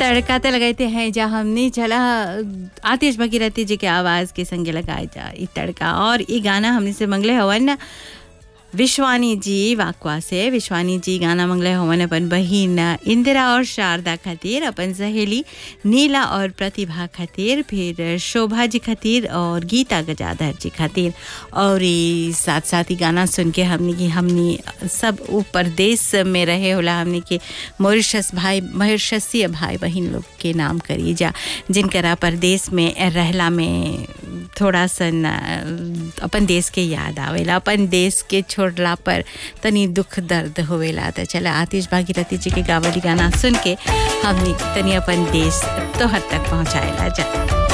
तड़का त लगाते हैं जा हमने चला आतिश भगीरथी जी के आवाज़ के संगे लगाए जा ई तड़का और ई गाना हमने से मंगले हवन विश्वानी जी वाकवा से विश्वानी जी गाना मंगले हवन अपन बहिन इंदिरा और शारदा खातिर अपन सहेली नीला और प्रतिभा खातिर फिर शोभा जी खातिर और गीता गजाधर जी खातिर और ई साथ साथ ही गाना सुन के हमने की हमनी सब ऊपर देश में रहे होला हमने के मॉरिशस भाई मॉरिशसीय भाई बहन लोग के नाम करी जा जिनकरा परदेश में रहला में थोड़ा सन अ, अपन देश के याद आवेला अपन देश के छोड़ला पर तनी दुख दर्द होवेला त चला आतिश भागीरथी जी के गावली गाना सुन के हमनी तनी अपन देश तोहर तक पहुँचाएला जा